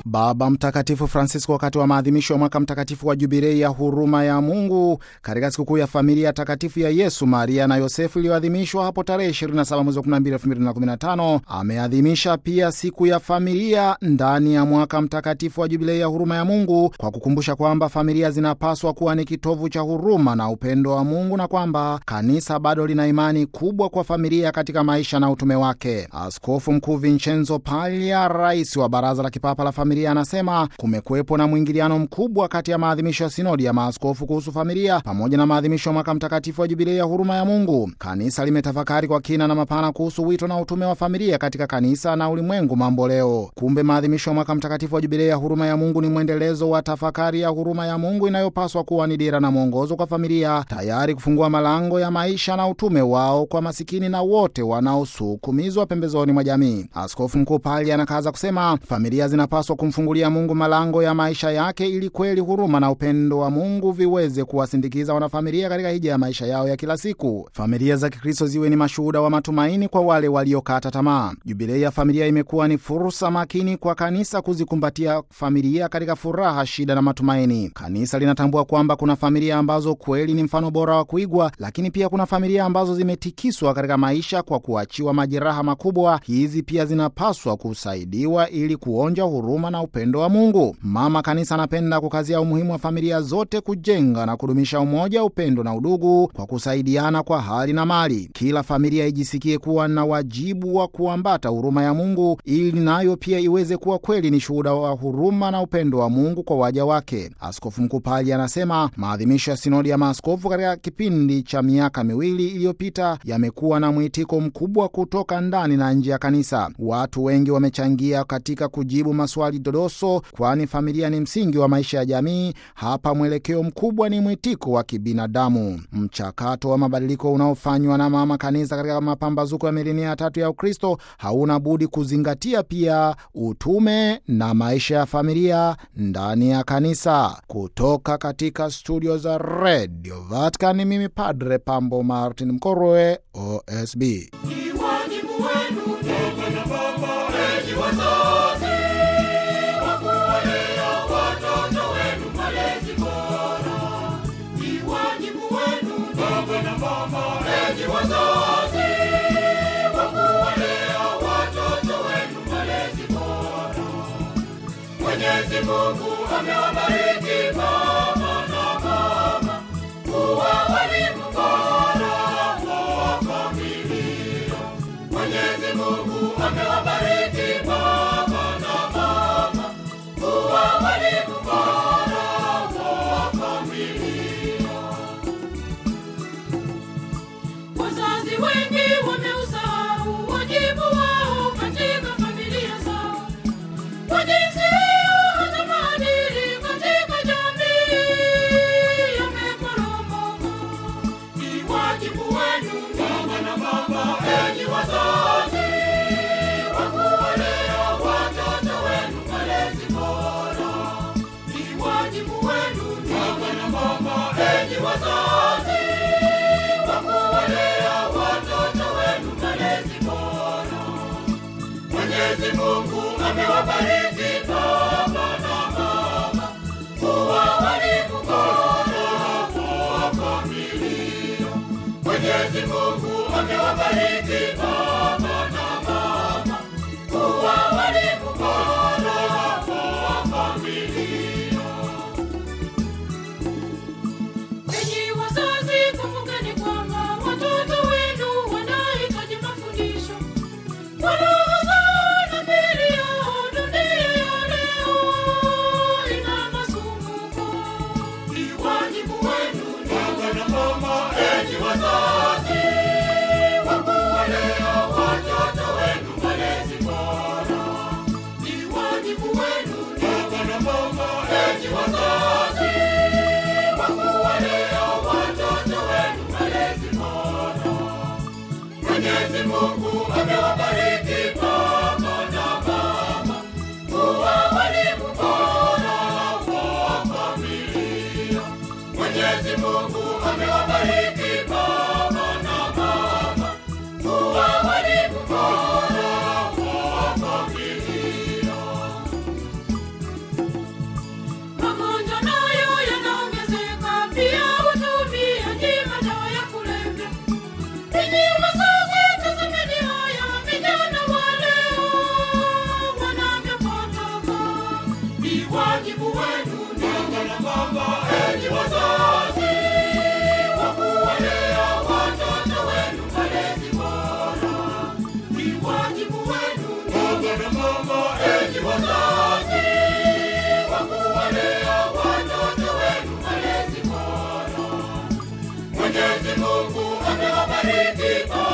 Baba Mtakatifu Francisco wakati wa maadhimisho ya mwaka mtakatifu wa jubilei ya huruma ya Mungu katika sikukuu ya familia takatifu ya Yesu, Maria na Yosefu iliyoadhimishwa hapo tarehe 27 mwezi wa 12 2015, ameadhimisha pia siku ya familia ndani ya mwaka mtakatifu wa jubilei ya huruma ya Mungu kwa kukumbusha kwamba familia zinapaswa kuwa ni kitovu cha huruma na upendo wa Mungu na kwamba kanisa bado lina imani kubwa kwa familia katika maisha na utume wake. Askofu Mkuu Vincenzo Paglia, rais wa Baraza la Kipapa la Familia, anasema kumekuwepo na mwingiliano mkubwa kati ya maadhimisho ya sinodi ya maaskofu kuhusu familia pamoja na maadhimisho ya mwaka mtakatifu wa jubilei ya huruma ya Mungu. Kanisa limetafakari kwa kina na mapana kuhusu wito na utume wa familia katika kanisa na ulimwengu mambo leo. Kumbe maadhimisho ya mwaka mtakatifu wa jubilei ya huruma ya Mungu ni mwendelezo wa tafakari ya huruma ya Mungu inayopaswa kuwa ni dira na mwongozo kwa familia, tayari kufungua malango ya maisha na utume wao kwa masikini na wote wanaosukumizwa pembezoni mwa jamii. Askofu Mkuu Pali anakaza kusema familia zinapaswa kumfungulia Mungu malango ya maisha yake ili kweli huruma na upendo wa Mungu viweze kuwasindikiza wanafamilia katika hija ya maisha yao ya kila siku. Familia za Kikristo ziwe ni mashuhuda wa matumaini kwa wale waliokata tamaa. Jubilei ya familia imekuwa ni fursa makini kwa kanisa kuzikumbatia familia katika furaha, shida na matumaini. Kanisa linatambua kwamba kuna familia ambazo kweli ni mfano bora wa kuigwa, lakini pia kuna familia ambazo zimetikiswa katika maisha kwa kuachiwa majeraha makubwa. Hizi pia zinapaswa kusaidiwa ili kuonja huruma na upendo wa Mungu. Mama Kanisa anapenda kukazia umuhimu wa familia zote kujenga na kudumisha umoja, upendo na udugu kwa kusaidiana kwa hali na mali. Kila familia ijisikie kuwa na wajibu wa kuambata huruma ya Mungu ili nayo pia iweze kuwa kweli ni shuhuda wa huruma na upendo wa Mungu kwa waja wake. Askofu Mkuu Pali anasema maadhimisho ya sinodi ya maaskofu katika kipindi cha miaka miwili iliyopita yamekuwa na mwitiko mkubwa kutoka ndani na nje ya kanisa. Watu wengi wamechangia katika kujibu maswali dodoso, kwani familia ni msingi wa maisha ya jamii. Hapa mwelekeo mkubwa ni mwitiko wa kibinadamu. Mchakato wa mabadiliko unaofanywa na mama kanisa katika mapambazuko ya milenia ya tatu ya Ukristo hauna budi kuzingatia pia utume na maisha ya familia ndani ya kanisa. Kutoka katika studio za Radio Vatican, mimi Padre Pambo Martin Mkorwe, OSB. Mwenyezi Mungu amewabariki baba na mama kuwa walimu bora wa familia. Mwenyezi Mungu amewabariki baba na mama kuwa walimu bora wa familia. Wazazi wengi wameusahau wajibu wao katika familia zao kwa jinsi hiyo hata maadili katika jamii yameporomoka. Ni wajibu wenu baba na mama, enyi wazazi, wa kuwalea watoto wenu malezi bora. Ni wajibu wenu baba na mama, enyi wazazi, wa kuwalea watoto wenu malezi bora. Mwenyezi Mungu amewabariki baba na mama kuwa walimu bora wa familia. Mwenyezi Mungu amewabariki baba na mama kuwa walimu bora wa familia. Enyi wazazi, kumbukeni kwamba watoto wenu wanahitaji mafundisho kwa roho zao na miili yao. Dunia ya leo ina masumbuko. Ni wajibu wenu baba na mama, enyi wazazi, wa kuwalea watoto wenu malezi bora. Ni wajibu wenu baba na mama, enyi wazazi, wa kuwalea watoto wenu malezi bora. Mwenyezi Mungu amewabariki baba na mama kuwa walimu bora wa familia. Mwenyezi Mungu amewabariki baba na mama kuwa walimu bora wa familia. Mwenyezi Mungu amewabariki kwa